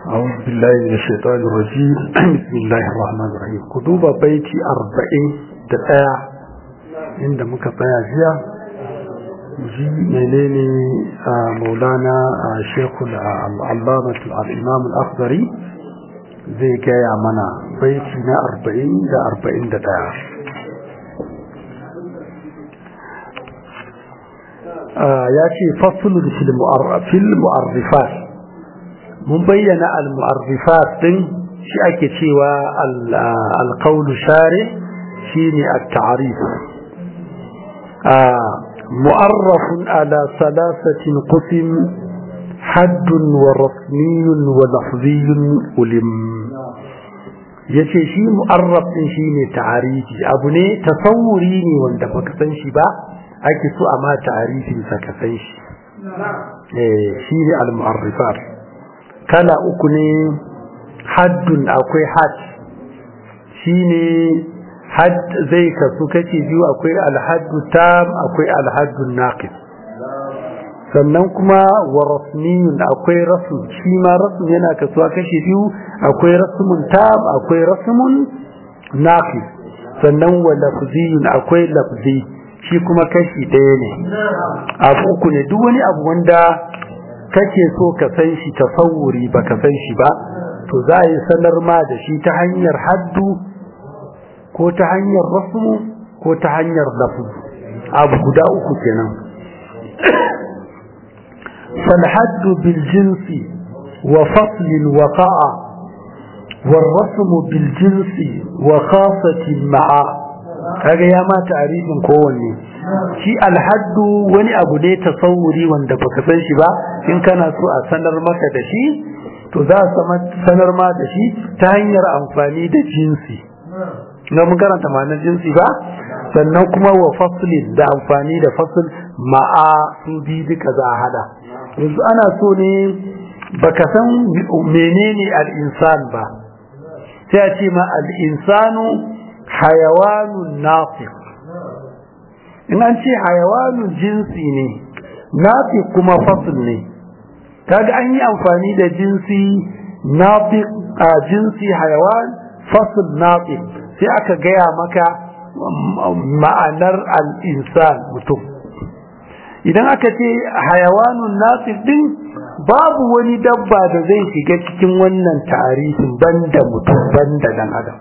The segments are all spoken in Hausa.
أعوذ بالله من الشيطان الرجيم بسم الله الرحمن الرحيم كتب بيتي أربعين دقاء عند مكتايا فيها جي منيني مولانا شيخ العلامة الإمام الأخضري زي جاي منا بيتنا أربعين دا أربعين دقاء ya ce fasul fil mu'arrifat mun bayyana al-mu'arrifat din shi ake cewa al-qawl shari shine at-ta'rif mu'arraf ala thalathatin qism حد ورسمي ولفظي ulim yace shi mu'arraf din shine ta'arifi abu ne tasawuri ne wanda baka san shi ba ake so a ma ta'arifin sa ka san shi eh shi ne al-mu'arrifat kala uku ne haddun akwai had shine had zai kasu kace biyu akwai al-haddu tam akwai al-haddu naqis sannan kuma wa rasmiyun akwai rasm shi ma rasm yana kasuwa kashi biyu akwai rasmun tam akwai rasmun naqis sannan wa lafziyun akwai lafzi shi kuma kashi ɗaya ne abu uku ne duk wani abu wanda kake so ka san shi tasawuri ba ka san shi ba to za a yi sanar ma da shi ta hanyar haddu ko ta hanyar rasmu ko ta hanyar lafu abu guda uku kenan فالحد بالجنس وفصل وقع والرسم بالجنس وخاصة مع kaga ya ma ta'arifin kowanne shi alhaddu wani abu ne tasawuri wanda baka san shi ba in kana so a sanar maka da shi to za a sanar ma da shi ta hanyar amfani da jinsi na mun karanta ma'anar jinsi ba sannan kuma wa faslin da amfani da fasl ma'a su bi duka za a hada yanzu ana so ne baka san menene al-insan ba sai a ce ma al-insanu hayawanun nafiq in an ce hayawanun jinsi ne nafiq kuma fasl ne kaga an yi amfani da jinsi nafiq a jinsi hayawan fasl nafiq sai aka gaya maka ma'anar al-insan mutum idan aka ce hayawanun nafiq din babu wani dabba da zai shiga cikin wannan tarihin banda mutum banda dan adam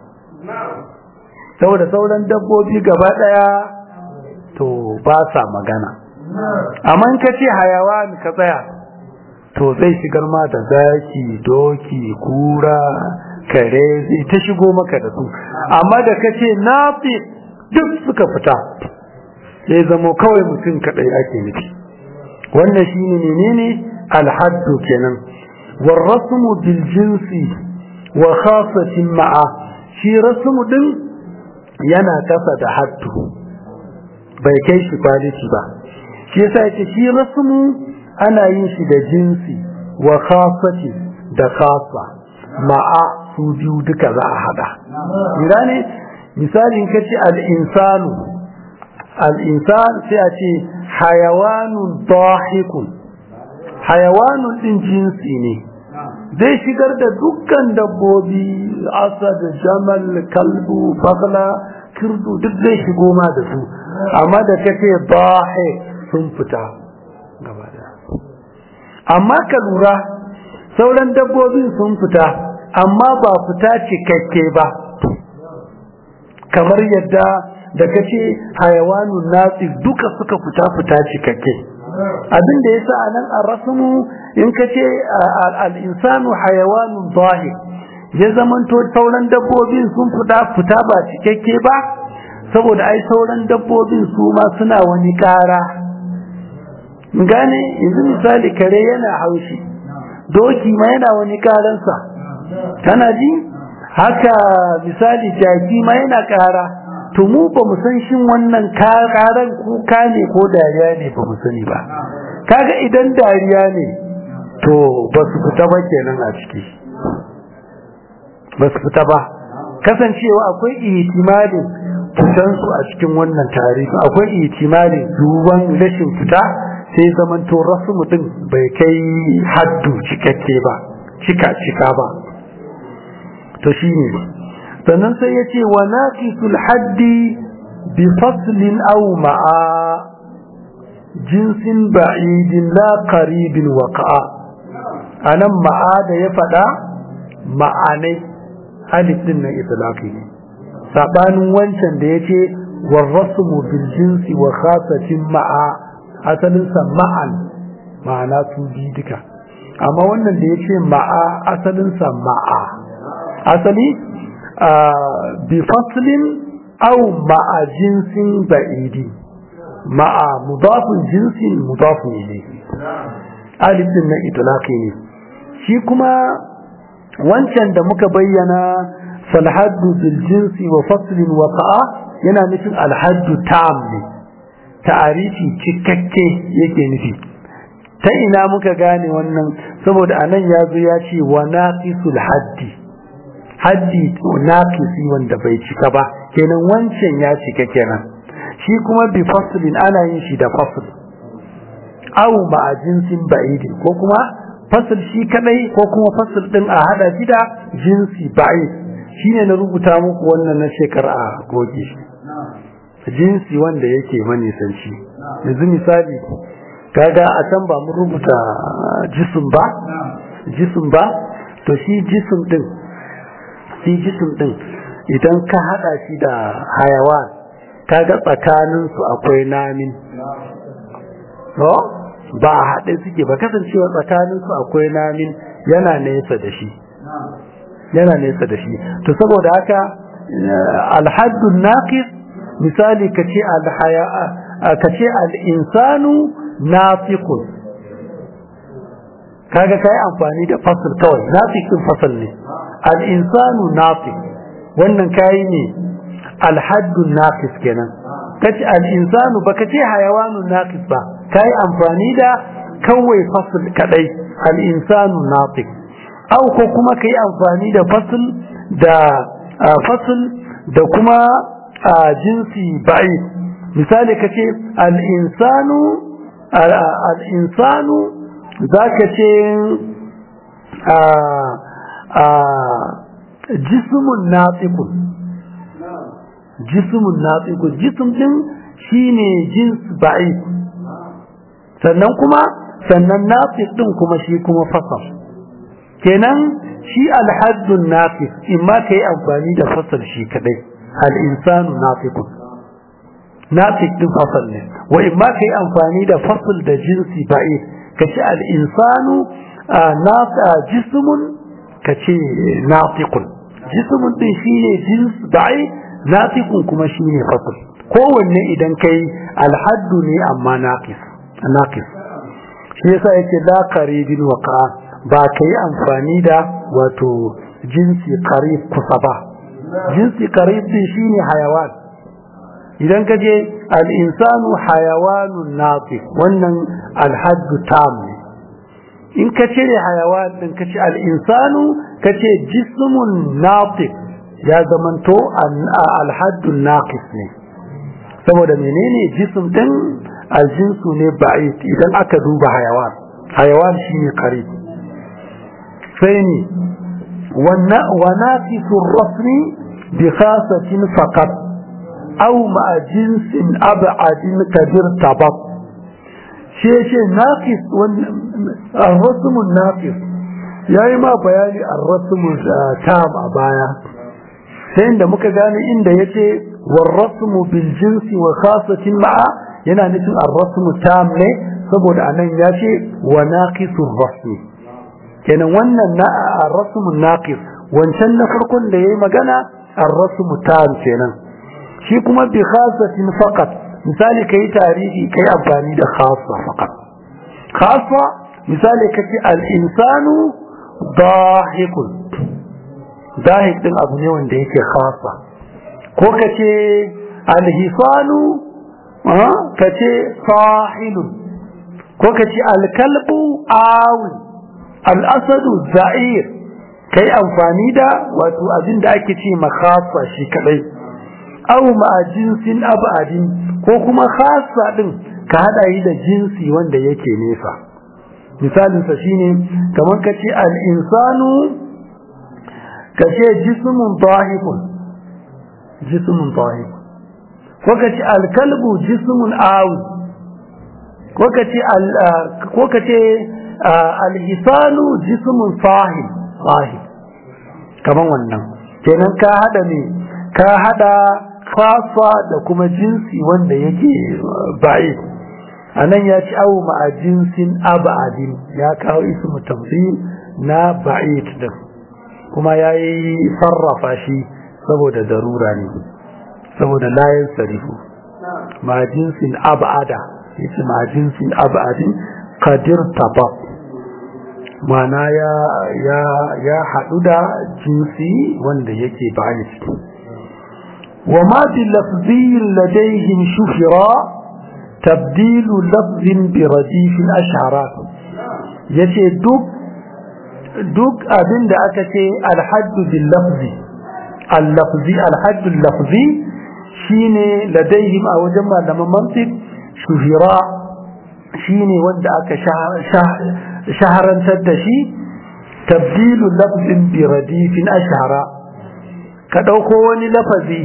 saboda sauran dabbobi gaba daya to ba sa magana amma in ka ce hayawan ka tsaya to zai shigar ma da zaki doki kura kare zai ta shigo maka da su amma da ka ce nafi duk suka fita sai zamo kawai mutum kadai ake nufi wannan shine menene alhaddu kenan warrasmu bil jinsi wa khasatin ma'a shi rasmu din yana kasa da haddu bai kai shi kwaliti ba shi yasa yake shi rasmu ana yin shi da jinsi wa khasati da khasa ma'a su biyu duka za a hada ina ne misalin kace al-insanu al-insan sai a ce hayawanun dahikun hayawanun din jinsi ne zai shigar da dukkan dabbobi asad jamal kalbu bagla kirdu duk zai shigo ma da su amma da kace bahe sun fita gaba da amma ka lura sauran dabbobin sun fita amma ba fita cikakke ba kamar yadda da kace hayawanun natsi duka suka fita fita cikakke abin da yasa anan ar-rasmu in kace al-insanu hayawanun zahir ya zamanto sauran dabbobin sun fita fita ba cikakke ba saboda ai sauran dabbobin su ma suna wani ƙara gane yanzu misali kare yana haushi doki ma yana wani ƙaransa kana ji haka misali jaki ma yana ƙara to mu ba mu san shin wannan ƙaran kuka ne ko dariya ne ba mu sani ba kaga idan dariya ne to ba su fita ba kenan a ciki ba su fita ba kasancewa akwai ihtimalin fitansu a cikin wannan tarihi akwai ihtimalin duban rashin fita sai zamanto rasu mutum bai kai haddu cikakke ba cika cika ba to shine sannan sai ya ce wa naqisul haddi bi faslin aw ma'a jinsin ba'idin la qaribin waqa'a anan ma'a da ya fada ma'anai alif din nan itlaqi ne sabanin wancan da yace warrasmu bil jinsi wa khasatin ma'a asalin sa ma'an ma'ana su bi duka amma wannan da yace ma'a asalin sa ma'a asali bi faslin aw ma'a jinsin ba'idi ma'a mudafun jinsin mudafun ilayhi alif din nan itlaqi ne shi kuma wancan da muka bayyana falhaddu bil jinsi wa faslin wa qa'a yana nufin alhaddu tam ne ta'arifi cikakke yake nufi ta ina muka gane wannan saboda anan ya zo ya ce wa naqisul haddi haddi naqisi wanda bai cika ba kenan wancan ya cika kenan shi kuma bi faslin ana yin shi da fasl aw ma jinsin ba'idi ko kuma fasl shi kadai ko kuma fasl din a hada shi da jinsi ba'id shine na rubuta muku wannan na shekara a goge shi jinsi wanda yake manisanci yanzu misali kaga a can ba mun rubuta jisim ba jisim ba to shi jisim din shi jisim din idan ka hada shi da hayawan kaga tsakanin su akwai namin to ba a haɗe suke ba kasancewa tsakanin su akwai namin yana nesa da shi yana nesa da shi to saboda haka alhaddun naqis misali kace alhaya kace al-insanu nafiqun kaga kai amfani da fasl kawai nafiqun fasl ne al-insanu nafiq wannan kai ne al-haddun naqis kenan kace al-insanu baka ce hayawanun naqis ba kai amfani da kawai fasl kadai al-insanu nafiq au ko kuma kai amfani da fasl da fasl da kuma jinsi ba'i misali kace al-insanu al-insanu zaka ce jismun natiqun jismun natiqun jism din shine jins ba'i sannan kuma sannan natiq din kuma shi kuma fasal kenan shi alhaddun naqis imma kai amfani da fasal shi kadai al-insanu nafiqun nafiq din fasal ne wa imma kai amfani da fasal da jinsi ba'i kace al-insanu nafa jismun kace nafiqun jismun din shine jins ba'i nafiqun kuma shine fasal kowanne idan kai alhaddu ne amma naqis naqis shi yasa yake la qaribin waqa ba kai amfani da wato jinsi qarib kusa ba jinsi qarib din shine hayawan idan ka je al-insanu hayawanun natiq wannan al-haddu tam ne in ka cire hayawan din ka ce al-insanu ka ce jismun natiq ya zamanto al-haddu naqis ne saboda menene jism din al-jinsu ne ba'id idan aka duba hayawan hayawan shine qarib sai ne وناقص الرسم بخاصة فقط أو مع جنس أبعد كبير تبط شيء شيء ناقص الرسم الناقص yayi ma bayani ar-rasm tam a baya sai inda muka gane inda yace war-rasm bil jinsi wa khasatin ma'a yana nufin ar-rasm tam ne saboda anan yace wa naqisur rasmi kenan wannan na ar-rasmun naqis wancan na farkon da yayi magana ar-rasmu tam kenan shi kuma bi khasatin faqat misali kai tarihi kai amfani da khassa faqat khassa misali kace al-insanu dahikun dahik din abu ne wanda yake khassa ko kace al-hisanu kace sahilun ko kace al-kalbu awin al'asadu za'ir kai amfani da wato abin da ake ce makhasa shi kadai aw ma jinsin abadin ko kuma khasa din ka hada yi da jinsi wanda yake nesa misalinsa shine kamar ka ce al'insanu ka ce jismun tahikun jismun tahikun ko ka ce alkalbu jismun awu ko ka ce ko ka ce alhisanu jismun sahib sahib kamar wannan kenan ka hada ne ka hada khasa da kuma jinsi wanda yake ba'i a nan ya ci awu ma'a jinsin abadin ya kawo ismu tamthil na ba'id din kuma ya yi sarrafa shi saboda darura ne saboda layin sarifu ma jinsin abada yace ma jinsin abadin qadir taba mana ya ya ya hadu da jinsi wanda yake ba'id wa ma bi lafzi ladayhim shuhira tabdilu lafzin bi radifin ashara yace duk duk abin da aka ce alhaddu bil lafzi al-lafzi alhaddu lafzi shine ladaihim a wajen malaman mantiq shuhira shine wanda aka shaharantar da shi tabdilu lafzin bi radifin ashara ka dauko wani lafazi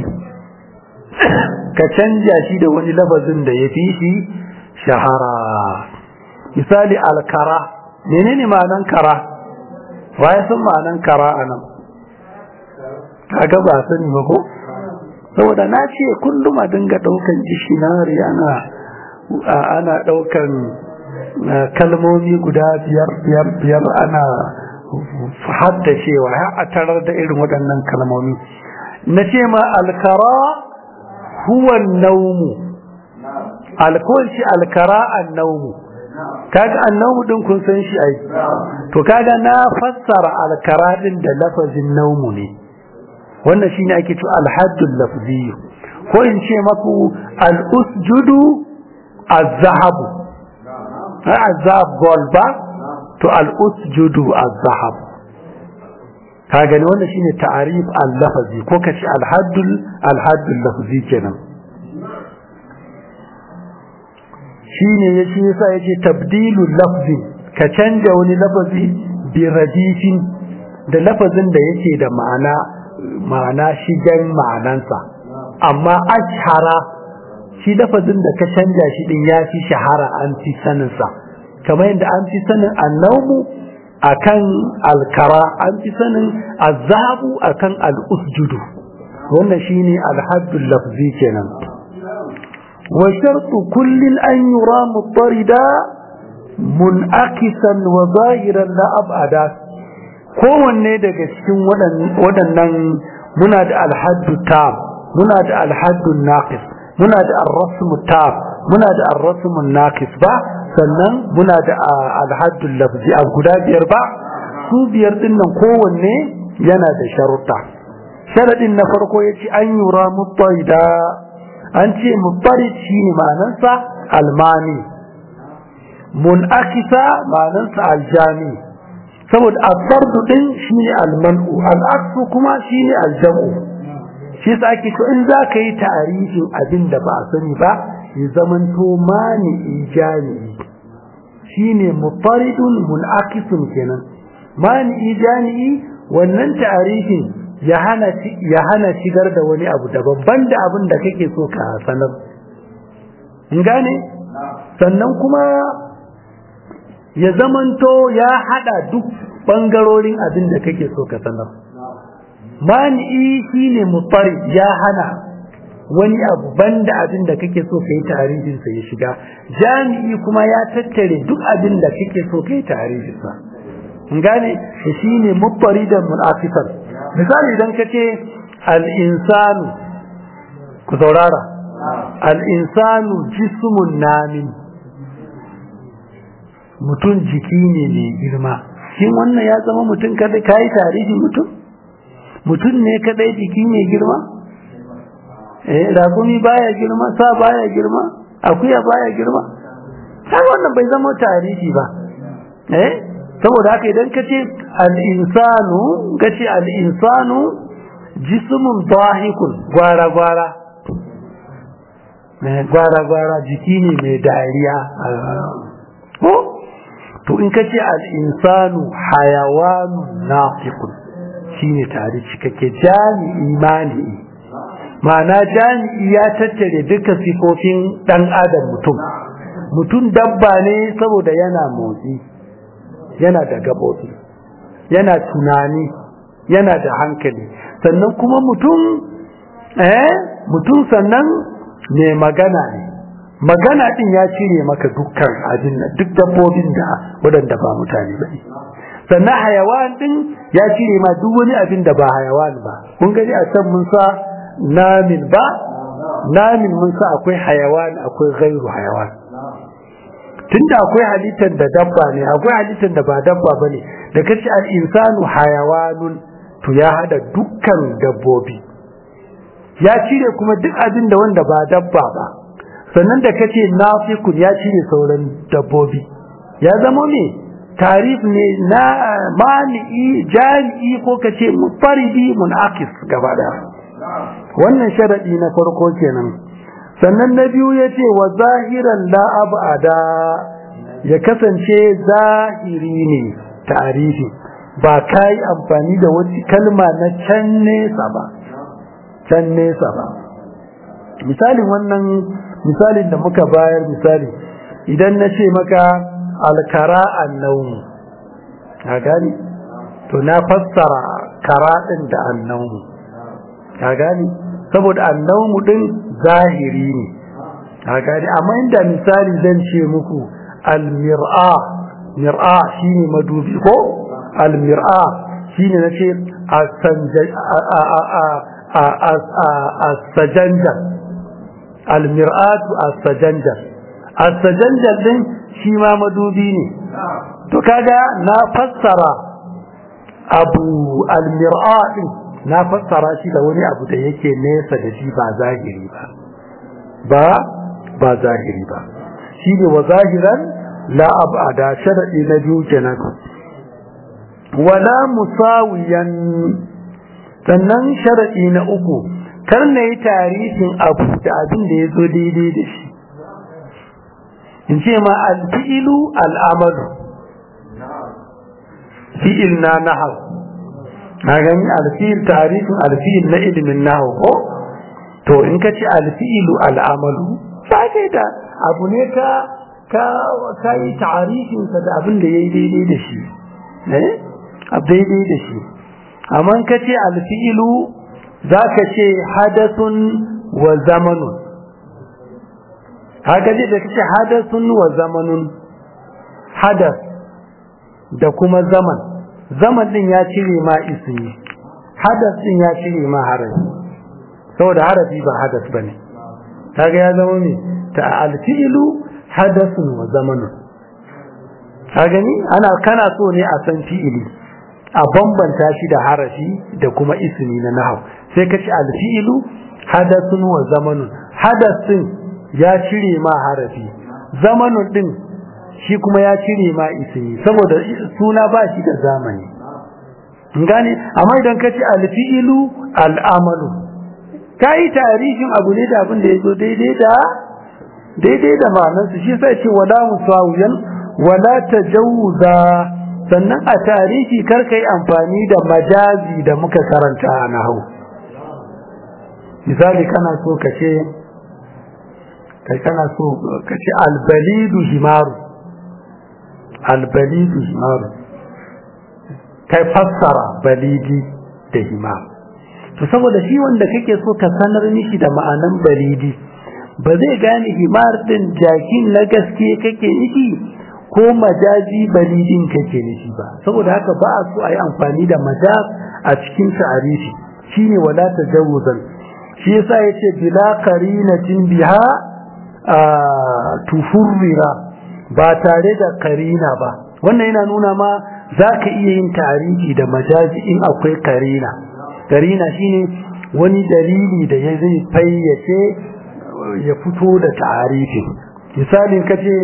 ka canja shi da wani lafazin da ya fi shi shahara misali alkara menene ma'anan kara waye san ma'anan kara anan kaga ba sani ba ko saboda na ce kullum a dinga daukan dishinari ana ana daukan kalmomi guda biyar biyar biyar ana haddacewa ya a tarar da irin waɗannan kalmomi na ce ma alkara huwa naumu alkoci alkara annaumu kaga annaumu din kun san shi ai to kaga na fassara alkara din da lafazin naumu ne wannan shine ake cewa alhaddul lafzi ko in ce maku al-usjudu az-zahab az-zahab gold ba to al-usjudu az-zahab kaga ne wannan shine ta'arif al-lafzi ko kace al-haddul al-haddul lafzi kenan shine yace yasa yace tabdilul lafzi ka canja wani lafazi bi radifin da lafazin da yake da ma'ana ma'ana shigen ma'anansa amma ashara shi lafazin da ka canja shi din ya fi shahara an fi saninsa kamar yadda an fi sanin annaumu akan alkara an fi sanin azabu akan al'usjudu wannan shine alhaddul lafzi kenan wa shartu kullin an yura mutarida mun'akisan wa zahiran la abada kowanne daga cikin waɗannan muna da alhaddu tam muna da alhaddu naqis muna da arrasmu tam muna da arrasmu naqis ba sannan muna da alhaddu lafzi a guda biyar ba su biyar din nan kowanne yana da sharuɗa sharadin na farko ya ce an yura mutarida an ce mutarid shine ma'anarsa almani munakisa ma'anarsa aljami saboda asardu din shine almanu al'aksu kuma shine aljamu shi yasa ake to in za ka yi tarihin abin da ba a sani ba ya zamanto mani ijani shine mutaridun munakisun kenan mani ijani wannan tarihin ya hana ya hana shigar da wani abu daban banda abin da kake so ka sanar in gane sannan kuma ya zamanto ya hada duk bangarorin abin da kake so ka sanar mani'i shine mutari ya hana wani abu banda abin da kake so kai tarihin sa ya shiga jami'i kuma ya tattare duk abin da kake so kai tarihin sa in gane shine mutari da munafikan misali idan kace al-insanu ku saurara al-insanu jismun namin mutum jiki ne mai girma shin wannan ya zama mutum kadai kai tarihi mutum mutum ne kadai jiki mai girma eh rakumi baya girma sa baya girma akuya baya girma sai wannan bai zama tarihi ba eh saboda haka idan kace al-insanu kace al-insanu jismun dahikun gwara gwara gwara gwara jiki ne mai dariya ko to in ka ce al'insanu hayawanun nafiqun shine tare cikakke jami'i mani ma'ana jami'i ya tattare duka sifofin ɗan adam mutum mutum dabba ne saboda yana motsi yana da gaɓoɓi yana tunani yana da hankali sannan kuma mutum eh mutum sannan mai magana ne magana din ya cire maka dukkan abin nan duk dabbobin da waɗanda ba mutane ba ne sannan hayawan din ya cire ma duk wani abin da ba hayawan ba kun gani a can mun sa namin ba namin mun sa akwai hayawan akwai gairu hayawan tunda akwai halittar da dabba ne akwai halittar da ba dabba ba ne da kace al-insanu hayawanun to ya hada dukkan dabbobi ya cire kuma duk abin da wanda ba dabba ba sannan da kace nafiqun ya cire sauran dabbobi ya zama ne tarif ne na mani'i jami'i ko kace mufaridi munaqis gaba da wannan sharadi na farko kenan sannan na biyu yace wa zahiran la abada ya kasance zahiri ne tarihi ba kai amfani da wani kalma na can nesa ba can nesa ba misalin wannan misalin da muka bayar misali idan na ce maka alkara annaumu ka gani to na fassara kara din da annaumu ka gani saboda annaumu din zahiri ne ka gani amma inda misali zan ce muku almir'a mir'a shine madubi ko almir'a shine nace as-sajanjar almir'atu as-sajanjar as-sajanjar din shi ma madubi ne to kaga na fassara abu almir'a din na fassara shi da wani abu da yake nesa da shi ba zahiri ba ba ba zahiri ba shi ne wa zahiran la abada sharadi na biyu kenan wala musawiyan sannan sharadi na uku kar na yi tarihin abu da abin da ya zo daidai da shi in ce ma alfi'ilu al'amalu fi'il na nahau na gani alfi'il tarihin alfi'il na ilimin nahau ko to in ka ce alfi'ilu al'amalu ba kai da abu ne ka ka yi tarihinsa da abin da ya yi daidai da shi eh daidai da shi amma ka ce alfi'ilu za ka ce hadasun wa zamanun haka ce da kace hadasun wa zamanun hadas da kuma zaman zaman din ya cire ma ismi hadas din ya cire ma harafi saboda harafi ba hadas bane kaga ya zama me ta alfi'lu hadasun wa zamanun ka gani ana kana so ne a san fi'ili a bambanta shi da harafi da kuma ismi na nahau sai ka ci alfi'ilu hadasun wa zamanun hadasin ya cire ma harafi zamanun din shi kuma ya cire ma ismi saboda suna ba shi da zamani gane amma idan ka ci alfi'ilu al'amalu ka yi tarihin abu ne da abin da ya zo daidai da daidai da ma'anarsu shi sai ce wala musawiyan wala tajawuza sannan a tarihi kar kai amfani da majazi da muka karanta a nahu misali kana so ka ce kai kana so ka ce albalidu himaru albalidu himaru kai fassara balidi da himaru to saboda shi wanda kake so ka sanar mishi da ma'anan balidi ba zai gane himar din jakin na gaske kake nufi ko majazi balidin kake nufi ba saboda haka ba a so a yi amfani da majaz a cikin ta'arifi shine wala tajawuzan shi yasa yace bila qarinatin biha tufurrira ba tare da karina ba wannan yana nuna ma zaka iya yin tarihi da majazi in akwai karina karina shine wani dalili da ya zai fayyace ya fito da tarihi misalin kace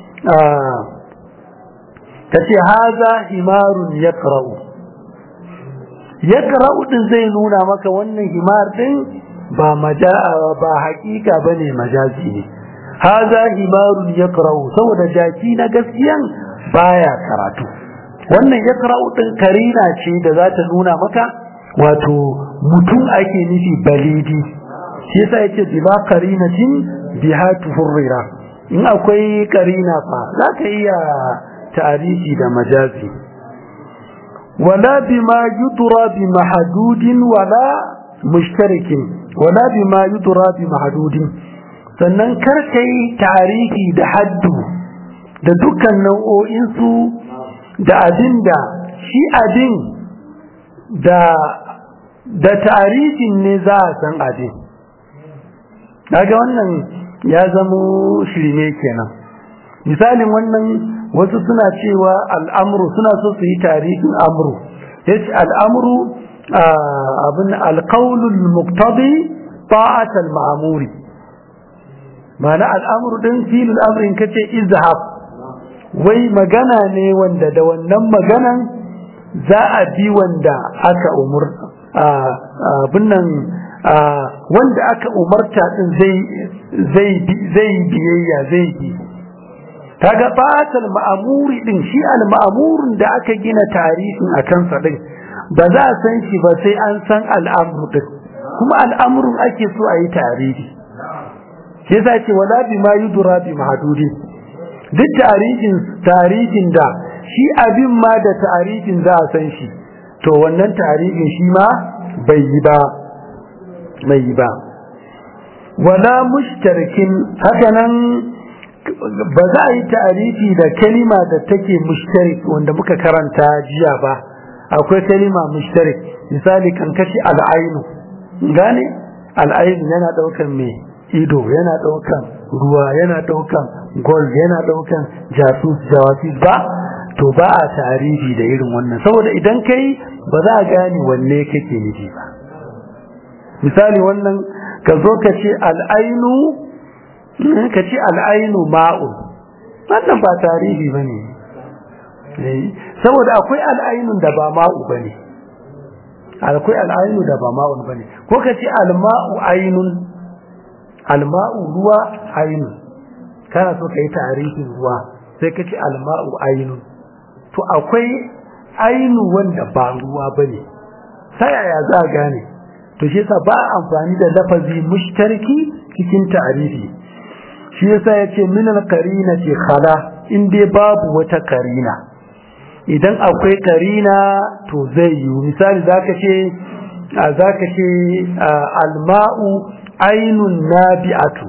kace haza himarun yaqra'u yaqra'u din zai nuna maka wannan himar din ba majaa ba hakika bane majazi ne haza himarun yaqra'u saboda jaki na gaskiyan baya karatu wannan ya din karina ce da za ta nuna maka wato mutum ake nufi balidi shi yasa yace bila qarinatin biha tuhurrira in akwai karina fa za ka iya ta'arifi da majazi wala bima yudra bi mahdudin wala mushtarikin wala bima yudra bi mahdudin sannan kar kai ta'arifi da haddu da dukkan nau'o'in su da abinda shi abin da da ta'arifin ne za a san abin daga wannan ya zamo shirme kenan misalin wannan wasu suna cewa al'amru suna so su yi tarihin amru yace al'amru abin alqaulul muqtadi ta'at al-ma'muri ma'ana al'amru din filul amrin kace izhab wai magana ne wanda da wannan maganan za a bi wanda aka umur abin nan wanda aka umarta din zai zai zai biyayya zai bi kaga fatal ma'amuri din shi al ma'amurin da aka gina tarihin a kansa din ba za a san shi ba sai an san al'amru din kuma al'amrun ake so a yi tarihi shi yasa ce wala bi ma yudra bi mahdudi duk tarihin tarihin da shi abin ma da tarihin za a san shi to wannan tarihin shi ma bai yi ba bai yi ba wala mushtarikin hakanan ba za a yi ta'arifi da kalima da take mushtarik wanda muka karanta jiya ba akwai kalima mushtarik misali kan kashi al'ainu gane al'ainu yana daukan me ido yana daukan ruwa yana daukan gold yana daukan jasus jawasis ba to ba a ta'arifi da irin wannan saboda idan kai ba za a gane wanne kake nufi ba misali wannan ka zo ka ce al'ainu ka ce al'ainu ma'un wannan ba tarihi ba ne saboda akwai al'ainun da ba ma'u ba ne akwai al'ainu da ba ma'un ba ne ko ka ce alma'u ainun alma'u ruwa ainun kana so ka yi tarihin ruwa sai ka ce alma'u ainun to akwai ainu wanda ba ruwa ba ne ta yaya za a gane to shi yasa ba amfani da lafazi mushtarki cikin tarihi shi yasa yace min al-qarina ce khala in dai babu wata karina idan akwai karina to zai yi misali zaka ce zaka ce al-ma'u ainun nabi'atu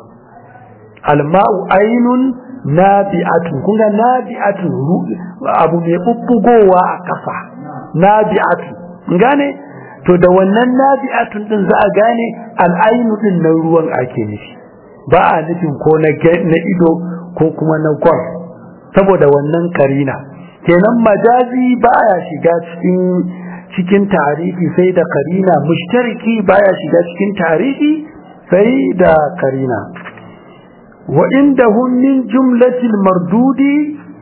al-ma'u ainun nabi'atu kun ga nabi'atu abu mai bubbugowa a kafa nabi'atu gane to da wannan nabi'atun din za a gane al-ainu din nan ruwan ake nufi ba a nufin ko na ido ko kuma na gwar saboda wannan karina kenan majazi baya shiga cikin cikin tarihi sai da karina mushtariki baya shiga cikin tarihi sai da karina wa indahum min jumlatil mardudi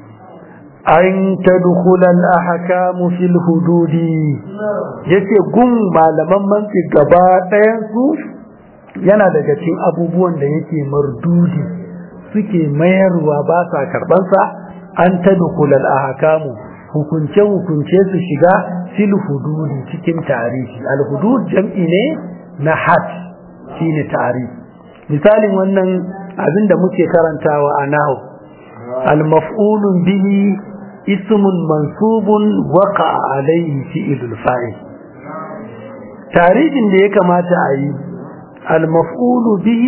an tadkhula al ahkam fil hududi yace gun malaman mantiq gaba ɗayan su yana daga cikin abubuwan da yake mardudi suke mayarwa ba sa karbansa an tadkhul al ahkam hukunce hukunce su shiga fil hududi cikin tarihi al hudud jam'i ne na had shine tarihi misalin wannan abin da muke karantawa a nahu al maf'ulun bihi ismun mansubun waqa alayhi fi'lul fa'il tarihin da ya kamata a yi المفعول به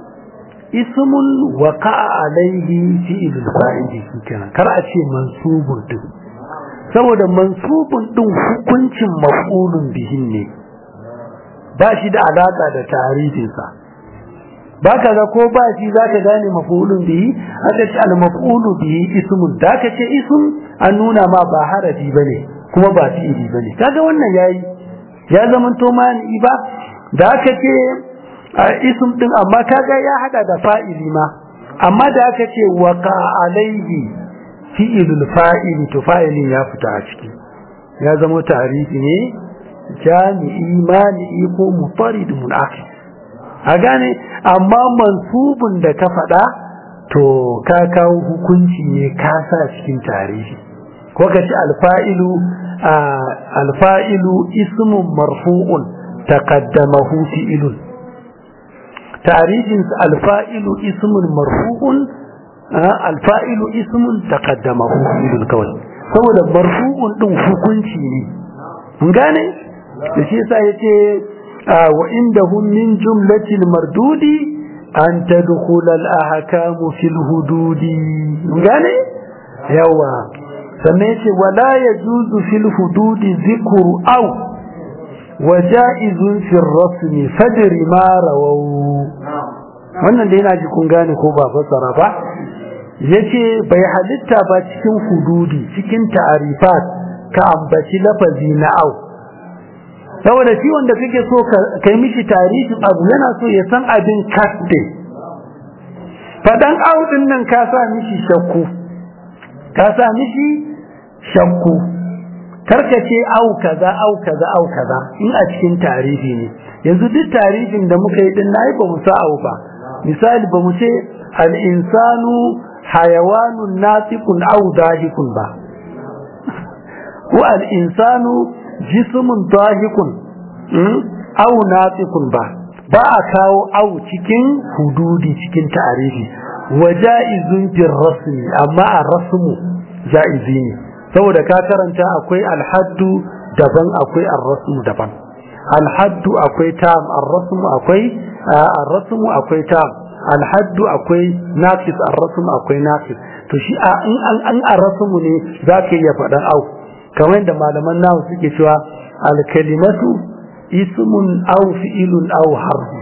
اسم وقع عليه فعل الفاعل kenan kar a ce mansubun din saboda mansubun din hukuncin maf'ulun bihin ne ba shi da alaka da tarihin sa baka ga ko ba shi zaka gane maf'ulun bihi aka ce al maf'ulu bihi ismun da ka ce ism an nuna ma ba harafi bane kuma ba fi'ili bane kaga wannan yayi ya zama to mani ba da aka ce ism din amma kaga ya hada da fa'ili ma amma da aka ce waqa alaihi fi'ilul fa'ili to fa'ilin ya fita a ciki ya zama tarihi ne jami'i mani ko mutarid munafis a gane amma mansubun da ka faɗa to ka kawo hukunci ne ka sa cikin tarihi ko ka ci alfa'ilu alfa'ilu ismun marfu'un taqaddamahu fi'ilun tarihin alfa'ilu ismun marfu'un alfa'ilu ismun taqaddamahu fi'ilun kawai saboda marfu'un din hukunci ne mun gane da shi yasa yace wa indahum min jumlatil mardudi an tadkhula al ahkamu fil hududi mun gane yawa sannan yace wala yajuzu fil hududi dhikru aw waja'izun fil rasmi fadri ma rawaw wannan da yana ji kun gane ko ba fassara ba yace bai halitta ba cikin hududi cikin ta'arifat ka ambaci lafazi na au saboda shi wanda kake so kai mishi tarihin abu yana so ya san abin kasde fadan au din nan ka sa mishi shakku ka sa mishi shakku karkace au kaza au kaza au kaza in a cikin tarihi ne yanzu duk tarihin da muka yi din nayi ba mu sa au ba misali ba mu ce al insanu hayawanun natiqun au dahikun ba ko al insanu jismun dahikun au natiqun ba ba a kawo au cikin hududi cikin tarihi wa ja'izun fil rasmi amma a rasmu ja'izi ne saboda ka karanta akwai alhaddu daban akwai arrasmu daban alhaddu akwai tam arrasmu akwai arrasmu akwai tam alhaddu akwai naqis arrasmu akwai naqis to shi in an an arrasmu ne zaka iya faɗan au kamar da malaman nahu suke cewa alkalimatu ismun aw fi'ilun aw harfun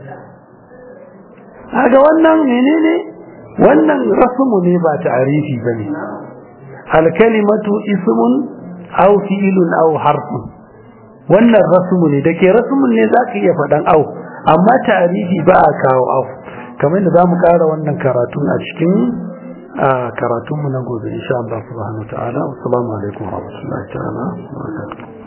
kaga wannan menene wannan rasmu ne ba ta'arifi bane alkalimatu ismun aw fi'ilun aw harfun wannan rasmu ne dake rasmun ne zaka iya faɗan au amma ta'arifi ba a kawo au kamar da zamu ƙara wannan karatun a cikin karatunmu na gobe insha Allah subhanahu wa ta'ala assalamu alaikum wa rahmatullahi ta'ala wa barakatuh